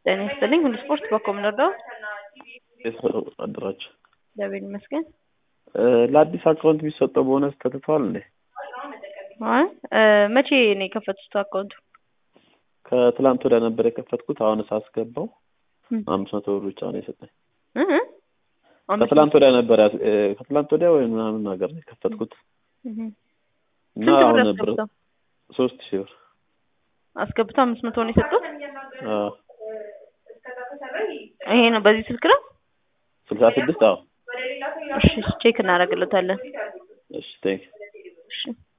ጤና ይስጥልኝ ሁሉ ስፖርት በኮም ልርዳው? አደራችሁ። እግዚአብሔር ይመስገን። ለአዲስ አካውንት የሚሰጠው ቦነስ ተትቷል እንዴ? አይ መቼ ነው የከፈቱት አካውንቱ? ከትላንት ወዲያ ነበር የከፈትኩት። አሁን ሳስገባው አምስት መቶ ብር ብቻ ነው የሰጠኝ። እ እ አምስት ከትላንት ወዲያ ነበር ያስ- እ፣ ከትላንት ወዲያ ወይ ምናምን ነገር ነው የከፈትኩት እህ። እና ስንት አሁን ብር ነበር አስገብተው ሶስት ሺህ ብር አስገብተው አምስት መቶ ነው የሰጡት? አዎ፣ ይሄ ነው በዚህ ስልክ ነው? ስልሳ ስድስት አዎ። እሺ ቼክ እናደርግለታለን። እሺ ቴንክ እሺ